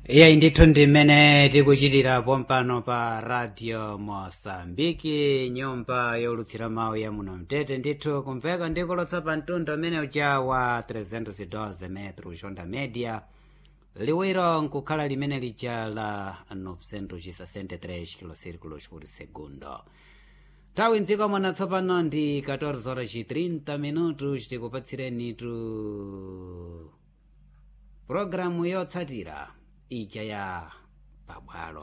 iyeyi ndithu ndi mmene tikuchitira pompano pa radio mosambiki nyumba yolutsira mawu ya muno mtete ndithu kumveka ndikulotsa pa mtundu umene uja wa 312 metro xonda media liwiro nkukhala limene lija la 963 kilosirculos por segundo tawi mdziko mwana tsopano ndi 14 horas e 30 minutos tikupatsireni tu programu yotsatira ija ya pabwalo